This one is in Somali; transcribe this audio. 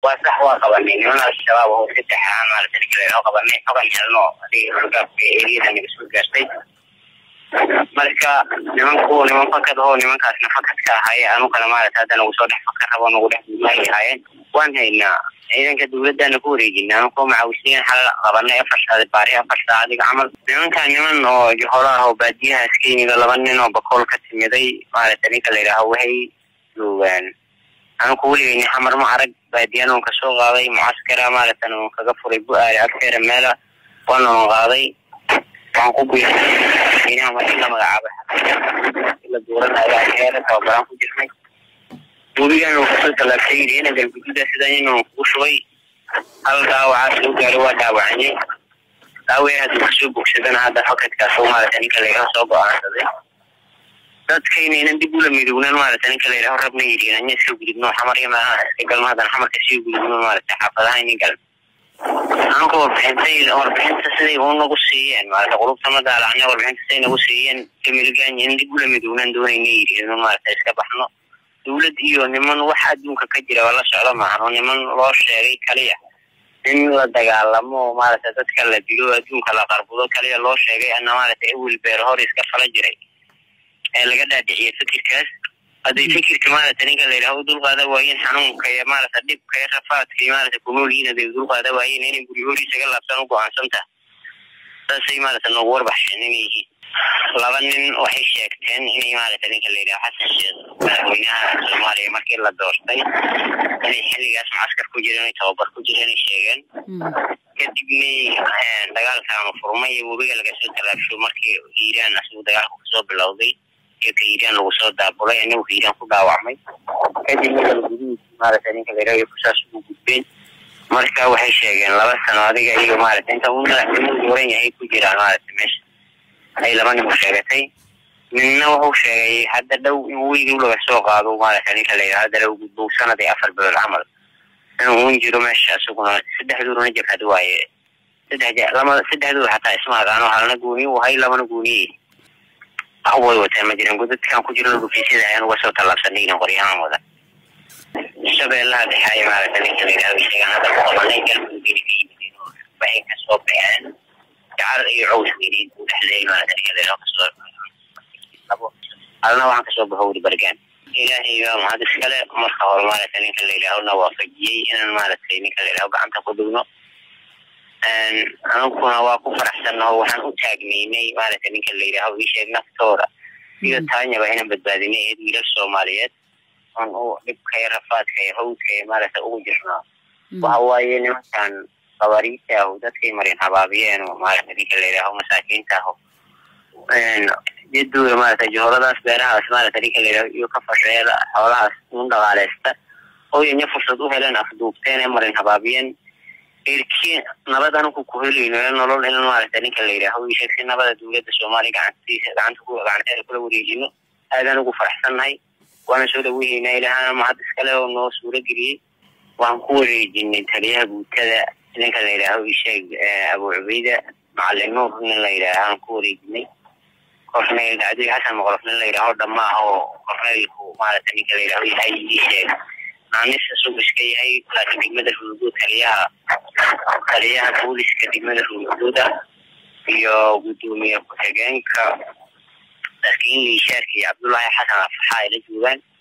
waa sax waa qabanay niman al-shabaab oo saddex ah maarata ninka layidhaho qabanay xogan helno adiga horgaabka eriyada naga soo gaartay marka nimanku niman fakad oo nimankaasna fakadka ahaye anugana maarata hadda nagu soo dhex fakar rabo nagu dhex dumaay ahaayeen waan haynaa ciidanka dawladana ku wareejina anukoo macawisiyeen xal qabanay afar saacad baari afar saacadiga camal nimanka niman oo johola ah oo baadiyahaas ka yimid laba nin oo bakool ka timiday maarata ninka layidhaaho waxay joogaan anuku weligeyni xamar ma arag baadiyan un kasoo qaaday mucaskara maaratan un kaga furay bu-aali agteera meela waana un qaaday waxaan ku biinaha markii la magacaabay la duuranaya heera tababaraan ku jirnay webigan uu kasoo tallaabtay yidhi ina galgududa sidan inuu kugu shubay hal dhaawacaa soo gaaray waa dhaawacanyay dhaawaya hadduu kasoo bogsadana hadda fakadkaas oo maarata ninka layidhaho soo go-aansaday dadkaynaynan dib ula midownan maarata ninka layidhaho rabna yidhi anya iska gudubno xamar iyo meelaha iska galno haddana xamarka sii gudubno maarata xaafadaha inin gal anka warbixintay warbixinta siday u nagu siiyeen maarata qulubta ma daalacna warbixinta siday nagu siiyeen kamilgaany in dib ula midownan doonayna yidhi inu maarata iska baxno dawlad iyo niman wax adduunka ka jira waa la socdo maahano niman loo sheegay kaliya in la dagaalamo maarata dadka la dilo adduunka la qarbudo kaliya loo sheegay ana maarata ewel beer hor iska fala jiray ee laga dhaadhiciyay fikirkaas hadday fikirka maarata ninka layidhaho u dulqaada waayeen xanuunka iyo maarata dhibka iyo rafaadka iyo maarata kunoolyihiin haday dulqaada waayeen inay guryahood isaga laabtaan u go-aansanta saasay maarata noogu warbaxeen inay yihiin laba nin waxay sheegteen inay maarata ninka layidhaho xasan sheekh madaxweynaha soomaaliya markii la doortay inay xilligaas mucaskar ku jireen ay tababar ku jireen ay sheegeen kadibna dagaalkaanu furmay iyo webiga lagasoo tallaabsho markii hiiraan asigu dagaalku kasoo bilowday geedka hiiraan lagu soo daabulay anagu hiiraan ku dhaawacmay kadibna galguduud maarata ninka layidhaho kusaas ugu gudbeen marka waxay sheegeen laba sano adiga iyo maarata inta uu madaxweynuhu dooran yahay ku jiraan maarata meesha ay laba nin u sheegatay ninna wuxuu sheegay hadda dhow in weydu laga soo qaado maarata ninka layidhaho hadda lagu gudbow sanad iyo afar bilood camal inuu un jiro meesha isaguna saddexduurana jabhad waaye saddex lama saddexdooda xataa isma aqaano halna gooni u hay labana gooniye way wateen ma jiran godadkan ku jiro gufisada ayaan uga soo tallaabsanayna qoryahaan wada shabeellaha dhexaaya maarata ninka layidhahdo sheegaan hadda ku qabanay galmudugina ka yimideen oo waxay kasoo baxeen jacar iyo cows weyneyd uu dhexleeyay maarata ninka layidhaho kasoo halna waxaan kasoo baxo weli bargaan ilaahay baa mahad iskale marka hore maarata ninka layidhaaho na waafajiyey inaan maaragtay ninka layidhaho gacanta ku dhigno anuguna waa ku faraxsannaho waxaan u taagnaynay maarata ninka layidhaaho isheeg naftooda iyo taanyaba inaan badbaadinay eed wiilal soomaaliyeed on u dhibka iyo rafaadka iyo hawdka iyo maarata ugu jirnaa waxa waaye nimankan qabariita ahu dadkay marin habaabiyeen oo maarata ninka layidhaaho masaakiinta aho jadooda maarata joholadaas beerahaas maarata ninka layidhaho iyo ka fasheela xoolahaas un dhaqaaleysta oo yanya fursad u heleen afduubteen ee marin habaabiyeen erki nabad anugu ku helayno nolol in maarata ninka layidhaaho isheeg si nabada dawladda soomaaliya gacantiisa gacanta ku gacanteeda kula wareejino aadaan ugu faraxsannahay waana soo dhaweynayna ilaahana mahad iskale oo noo suuro geliyey waxaan ku wareejinay taliyaha guutada ninka layidhaaho isheeg abu cubeyda macalin nuur nin layidhaaho aan ku wareejinay korneyl dacdig xasan maqlof nin layidhaaho dhammaah oo korneylku maarata ninka layidhaaho yahay isheeg naanisa sug iska yahay laakiin degmada ruuguud taliyaha taliyaha booliska degmada ruuguuda iyo guddoomiye ku-xigeenka laakiin liishaarka iyo cabdullaahi xasan afaxa ay la joogaan